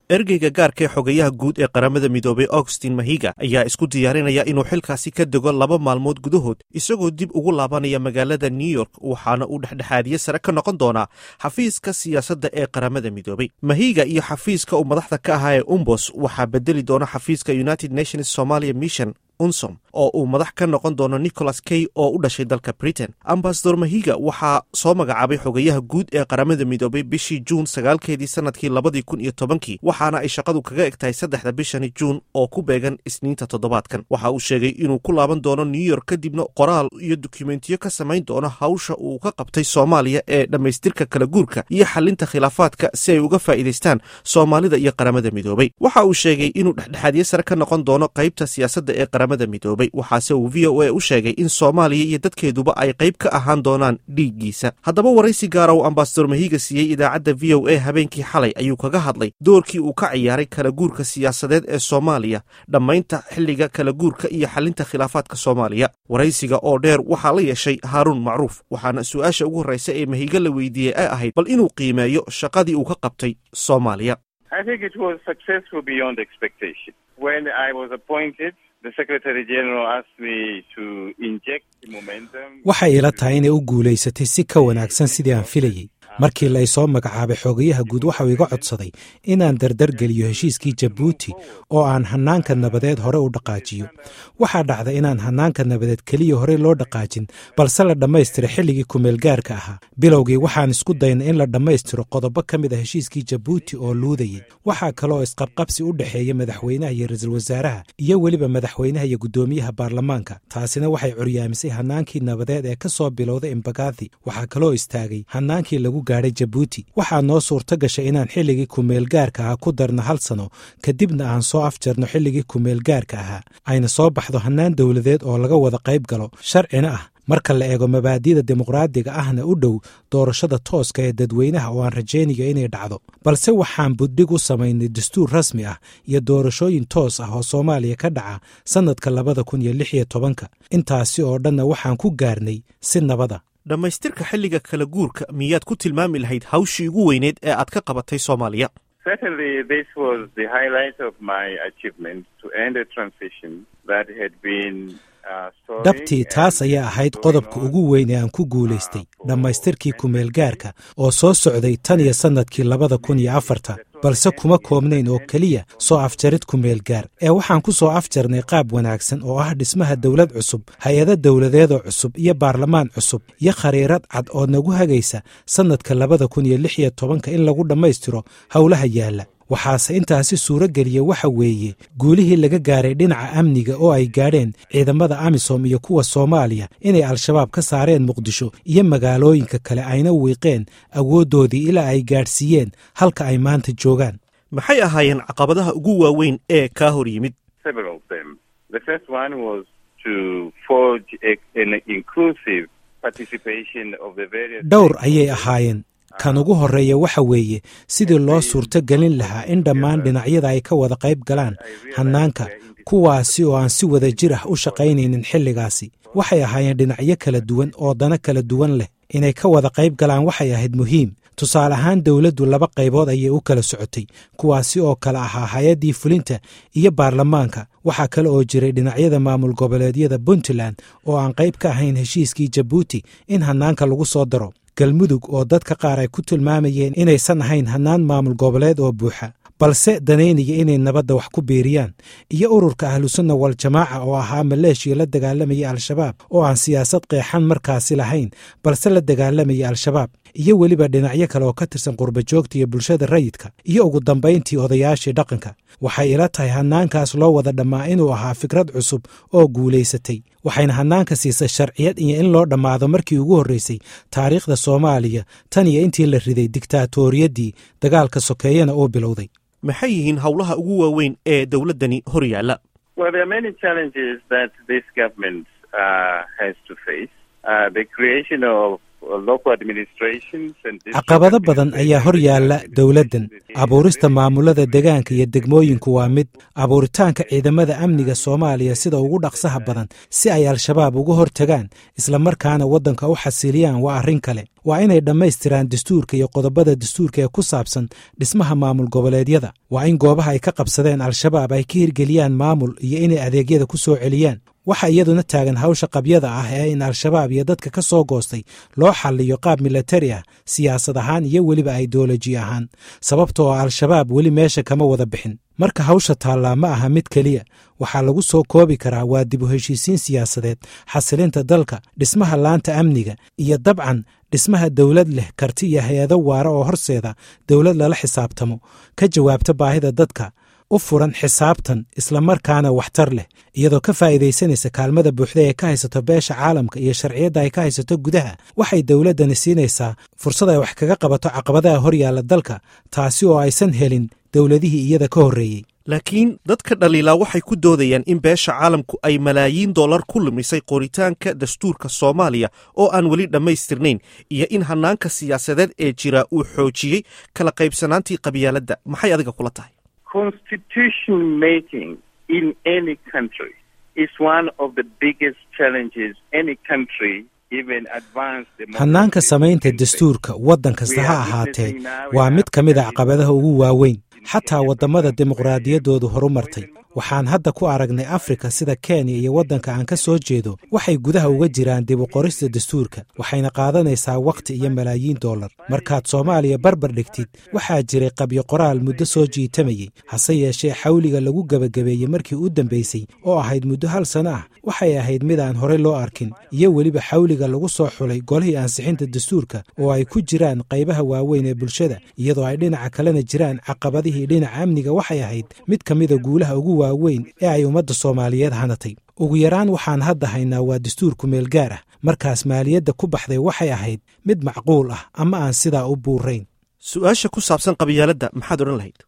ergeyga gaarka ee xogayaha guud ee qaramada midoobay augustin mahiga ayaa isku diyaarinaya inuu xilkaasi ka dego laba maalmood gudahood isagoo dib ugu laabanaya magaalada new york waxaana uu dhexdhexaadiye sare ka noqon doonaa xafiiska siyaasadda ee qaramada midoobay mahiga iyo xafiiska uu madaxda ka ahaa ee umbos waxaa bedeli doona xafiiska united nations somalia mission unsom oo uu madax ka noqon doono nicholas kay oo u dhashay dalka britain ambasador mahiga waxaa soo magacaabay xogayaha guud ee qaramada midoobay bishii juun sagaalkeedii sanadkii labadii kun iyo tobankii waxaana ay shaqadu kaga eg tahay saddexda bishani juun oo ku beegan isniinta toddobaadkan waxa uu sheegay inuu ku laaban doono new york kadibna qoraal iyo dukumentiyo ka samayn doono hawsha uu ka qabtay soomaaliya ee dhammaystirka kala guurka iyo xalinta khilaafaadka si ay uga faa'iidaystaan soomaalida iyo qaramada midoobay waxa uu sheegay inuu dhexdhexaadye sare ka noqon doono qaybta siyaasadda ee midoobay waxaase uu v o a u sheegay in soomaaliya iyo dadkeeduba ay qayb ka ahaan doonaan dhiiggiisa haddaba waraysi gaara uu ambasador mahiga siiyey idaacadda v o a habeenkii xalay ayuu kaga hadlay doorkii uu ka ciyaaray kala guurka siyaasadeed ee soomaaliya dhammaynta xilliga kala guurka iyo xalinta khilaafaadka soomaaliya waraysiga oo dheer waxaa la yeeshay haaruun macruuf waxaana su-aasha ugu horreysa ee mahiga la weydiiyey ay ahayd bal inuu qiimeeyo shaqadii uu ka qabtay soomaaliya waxay ila tahay inay u guulaysatay si ka wanaagsan sidii aan filayey markii la isoo magacaabay xogayaha guud waxau iga codsaday inaan dardargeliyo heshiiskii jabuuti oo aan hannaanka nabadeed hore u dhaqaajiyo waxaa dhacda inaan hannaanka nabadeed keliya horey loo dhaqaajin balse la dhammaystira xilligii kumeelgaarka ahaa bilowgii waxaan isku dayna in la dhammaystiro qodobo ka mid a heshiiskii jabuuti oo luudayay waxaa kaloo isqabqabsi u dhexeeya madaxweynaha iyo ra-iisul wasaaraha iyo weliba madaxweynaha iyo guddoomiyaha baarlamaanka taasina waxay curyaamisay hannaankii nabadeed ee ka soo bilowday imbagathi waxaa kaloo istaagay hannaankii lagu gaadhay jabuuti waxaa noo suurto gashay inaan xilligii kumeelgaarka ahaa ku darno hal sano kadibna aan soo afjarno xilligii kumeelgaarka ahaa ayna soo baxdo hannaan dowladeed oo laga wada qayb galo sharcina ah marka la eego mabaadi'da dimuqraadiga ahna u dhow doorashada tooska ee dadweynaha oo aan rajaynayo inay dhacdo balse waxaan buddhig u samaynay dastuur rasmi ah iyo doorashooyin toos ah oo soomaaliya ka dhaca sannadka labada kun iyo lix iyo tobanka intaasi oo dhanna waxaan ku gaarnay si nabada dhammaystirka xilliga kala guurka miyaad ku tilmaami lahayd hawshii ugu weyneed ee aad ka qabatay soomaaliya dhabtii taas ayaa ahayd qodobka ugu weyn ee aan ku guulaystay dhammaystirkii kumeelgaarka oo soo socday tan iyo sannadkii labada kun iyo afarta balse kuma koobnayn oo keliya soo afjarid kumeelgaar ee waxaan ku soo afjarnay qaab wanaagsan oo ah dhismaha dowlad cusub hay-ado dowladeedoo cusub iyo baarlamaan cusub iyo khariirad cad oo nagu hagaysa sannadka labada kun iyo lix iyo tobanka in lagu dhammaystiro howlaha yaalla waxaase intaasi suuro geliya waxa weeye guulihii laga gaaray dhinaca amniga oo ay gaadheen ciidamada amisom iyo kuwa soomaaliya inay al-shabaab ka saareen muqdisho iyo magaalooyinka kale ayna wiiqeen awooddoodii ilaa ay gaadhsiiyeen halka ay maanta joogaan maxay ahaayeen caqabadaha ugu waaweyn ee kaa hor yimid dhowr ayay ahaayeen kan ugu horreeya waxa weeye sidii loo suurto gelin lahaa in dhammaan dhinacyada ay ka wada qayb galaan hannaanka kuwaasi oo aan si wada jir ah u shaqaynaynin xilligaasi waxay ahaayeen dhinacyo kala duwan oo dana kala duwan leh inay ka wada qayb galaan waxay ahayd muhiim tusaale ahaan dowladdu laba qaybood ayay u kala socotay kuwaasi oo kale ahaa hay-addii fulinta iyo baarlamaanka waxaa kale oo jiray dhinacyada maamul goboleedyada puntland oo aan qayb ka ahayn heshiiskii jabuuti in hannaanka lagu soo daro galmudug oo dadka qaar ay ku tilmaamayeen inaysan ahayn hannaan maamul goboleed oo buuxa balse danaynaya inay nabadda wax ku biiriyaan iyo ururka ahlusunna wal jamaaca oo ahaa maleeshiya la dagaalamaya al-shabaab oo aan siyaasad qeexan markaasi lahayn balse la dagaalamaya al-shabaab iyo weliba dhinacyo kale oo ka tirsan qurbajoogta iyo bulshada rayidka iyo ugu dambayntii odayaashii dhaqanka waxay ila tahay hannaankaas loo wada dhammaa inuu ahaa fikrad cusub oo guulaysatay waxayna hannaanka siisay sharciyad iyo in loo dhammaado markii ugu horreysay taariikhda soomaaliya tan iyo intii la riday digtaatoriyadii dagaalka sokeeyana uu bilowday maxay yihiin howlaha ugu waaweyn ee dowladdani hor yaalla caqabado badan ayaa hor yaalla dowladdan abuurista maamulada degaanka iyo degmooyinku waa mid abuuritaanka ciidamada amniga soomaaliya sida ugu dhaqsaha badan si ay al-shabaab uga hortagaan islamarkaana waddanka u xasiliyaan waa arrin kale waa inay dhammaystiraan dastuurka iyo qodobada dastuurka ee ku saabsan dhismaha maamul goboleedyada waa in goobaha ay ka qabsadeen al-shabaab ay ka hirgeliyaan maamul iyo inay adeegyada ku soo celiyaan waxa iyaduna taagan hawsha qabyada ah ee in al-shabaab iyo dadka ka soo goostay loo xalliyo qaab milatari ah siyaasad ahaan iyo weliba aideoloji ahaan sababtoo al-shabaab weli meesha kama wada bixin marka hawsha taallaa ma aha mid keliya waxaa lagu soo koobi karaa waa dib u heshiisiin siyaasadeed xasilinta dalka dhismaha laanta amniga iyo dabcan dhismaha dowlad leh karti iyo hay-ado waara oo horseeda dowlad lala xisaabtamo ka jawaabta baahida dadka u furan xisaabtan islamarkaana waxtar leh iyadoo ka faa'iidaysanaysa kaalmada buuxda ee ka haysato beesha caalamka iyo sharciyadda ay ka haysato gudaha waxay dowladdani siinaysaa fursad ay wax kaga qabato caqabadaha horyaalla dalka taasi oo aysan helin dowladihii iyada ka horreeyey laakiin dadka dhaliilaa waxay ku doodayaan in beesha caalamku ay malaayiin dollar ku lumisay qoritaanka dastuurka soomaaliya oo aan weli dhammaystirnayn iyo in hannaanka siyaasadeed ee jira uu xoojiyey kala qaybsanaantii qabyaaladda maxay adiga kula tahay constitution making in any country is one of the biggest challenges any country hannaanka samaynta dastuurka waddan kasta ha ahaatee waa mid ka mid a caqabadaha ugu waaweyn xataa waddamada dimuqraadiyaddoodu horumartay waxaan hadda ku aragnay afrika sida kenya iyo waddanka aan ka soo jeedo waxay gudaha uga jiraan dib u qorista dastuurka waxayna qaadanaysaa wakhti iyo malaayiin dollar markaad soomaaliya barbar dhigtid waxaa jiray qabyo qoraal muddo soo jiitamayey hase yeeshee xawliga lagu gebagabeeyey markii u dambaysay oo ahayd muddo hal sano ah waxay ahayd mid aan horey loo arkin iyo weliba xawliga lagu soo xulay golihii ansixinta dastuurka oo ay ku jiraan qaybaha waaweyn ee bulshada iyadoo ay dhinaca kalena jiraan caqabadihii dhinaca amniga waxay ahayd mid ka mida guulaha ugu waaweyn ee ay ummadda soomaaliyeed hanatay ugu yaraan waxaan hadda haynaa waa dastuurku meel gaar ah markaas maaliyadda ku baxday waxay ahayd mid macquul ah ama aan sidaa u buurayn su-aasha ku saabsan qabyaaladda maxaad odhan lahayd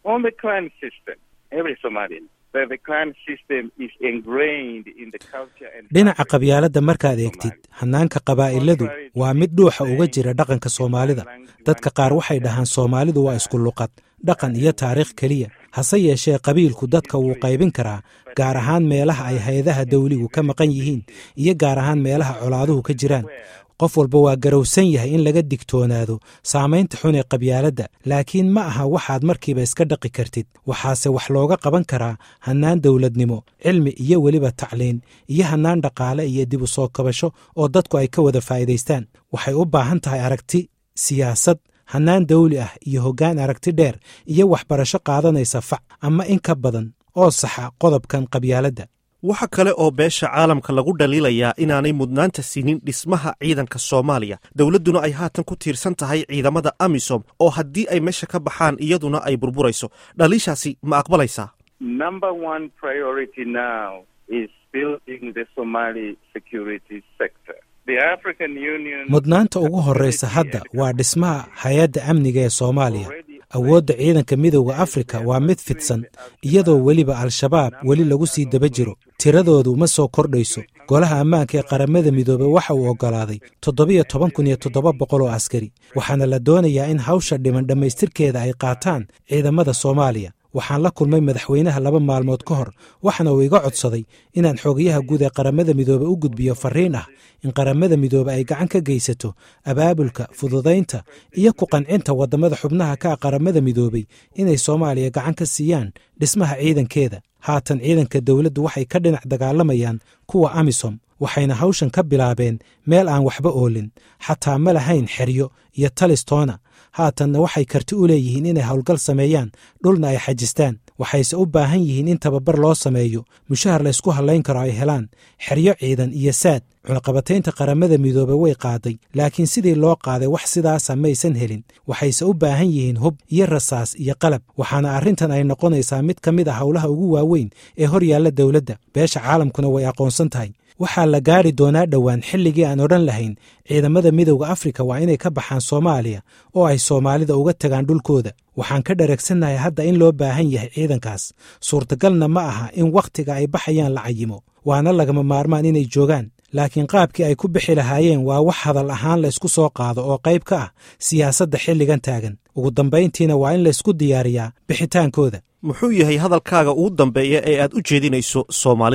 dhinaca qabyaaladda markaad eegtid hannaanka qabaa'iladu waa mid dhuuxa uga jira dhaqanka soomaalida dadka qaar waxay dhahaan soomaalidu waa isku luqad dhaqan iyo taariikh keliya hase yeeshee qabiilku dadka wuu qaybin karaa gaar ahaan meelaha ay hay-adaha dawligu ka maqan yihiin iyo gaar ahaan meelaha colaaduhu ka jiraan qof walba waa garowsan yahay in laga digtoonaado saamaynta xun ee qabyaaladda laakiin ma aha waxaad markiiba iska dhaqi kartid waxaase wax looga qaban karaa hannaan dowladnimo cilmi iyo weliba tacliin iyo hannaan dhaqaale iyo dib u soo kabasho oo dadku ay ka wada faa'iidaystaan waxay u baahan tahay aragti siyaasad hannaan dawli ah iyo hoggaan aragti dheer iyo waxbarasho qaadanaysa fac ama in ka badan oo saxa qodobkan qabyaaladda waxa kale oo beesha caalamka lagu dhaliilayaa inaanay mudnaanta siinin dhismaha ciidanka soomaaliya dowladduna ay haatan ku tiirsan tahay ciidamada amisom oo haddii ay meesha ka baxaan iyaduna ay burburayso dhaliishaasi ma aqbalaysaa mudnaanta ugu horraysa hadda waa dhismaha hay-adda amniga ee soomaaliya awoodda ciidanka midowda afrika waa mid fidsan iyadoo weliba al-shabaab weli lagu sii daba jiro tiradoodu ma soo kordhayso golaha ammaanka ee qaramada midoobey waxa uu oggolaaday toddobiyo toban kun iyo toddoba boqol oo askari waxaana la doonayaa in hawsha dhiman dhammaystirkeeda ay qaataan ciidamada soomaaliya waxaan la kulmay madaxweynaha laba maalmood ka hor waxaana uu iga codsaday inaan xogayaha guud ee qaramada midoobe u gudbiyo farriin ah in qaramada midoobe ay gacan ka geysato abaabulka fududaynta iyo ku qancinta waddamada xubnaha ka ah qaramada midoobey inay soomaaliya gacan ka siiyaan dhismaha ciidankeeda haatan ciidanka dowladdu waxay ka dhinac dagaalamayaan kuwa amisom waxayna hawshan ka bilaabeen meel aan waxba oolin xataa ma lahayn xeryo iyo talistoona haatanna waxay karti u leeyihiin inay howlgal sameeyaan dhulna ay xajistaan waxayse u baahan yihiin in tababar loo sameeyo mushahar laysku hallayn karo ay helaan xeryo ciidan iyo saad cunaqabataynta qaramada midoobe way qaaday laakiin sidii loo qaaday wax sidaasa maysan helin waxayse u baahan yihiin hub iyo rasaas iyo qalab waxaana arrintan ay noqonaysaa mid ka mid a howlaha ugu waaweyn ee hor yaalla dowladda beesha caalamkuna way aqoonsan tahay waxaa la gaari doonaa dhowaan xilligii aan odhan lahayn ciidamada midowda afrika waa inay ka baxaan soomaaliya oo ay soomaalida uga tagaan dhulkooda waxaan ka dharagsannahay hadda in loo baahan yahay ciidankaas suurtagalna ma aha in wakhtiga ay baxayaan la cayimo waana lagama maarmaan inay joogaan laakiin qaabkii ay ku bixi lahaayeen waa wax hadal ahaan laysku soo qaado oo qayb ka ah siyaasadda xilligan taagan ugu dambayntiina waa in laysku diyaariyaa bixitaankooda muxuu yahay hadalkaaga ugu dambeeya ee aad u jeedinayso soomaalida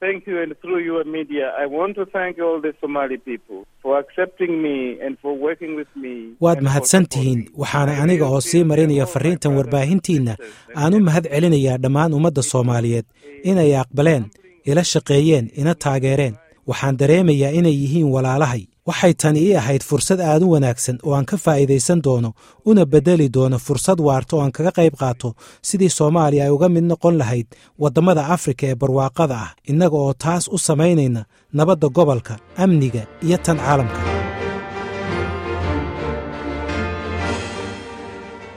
waad mahadsan tihiin waxaana aniga oo sii marinaya farriintan warbaahintiinna aan u mahad celinayaa dhammaan ummadda soomaaliyeed inay aqbaleen ila shaqeeyeen ina taageereen waxaan dareemayaa inay yihiin walaalahay waxay tani ii ahayd fursad aad u wanaagsan oo aan ka faa'iidaysan doono una beddeli doono fursad waarta oo aan kaga qayb qaato sidii soomaaliya ay uga mid noqon lahayd waddamada afrika ee barwaaqada ah innaga oo taas u samaynayna nabadda gobolka amniga iyo tan caalamka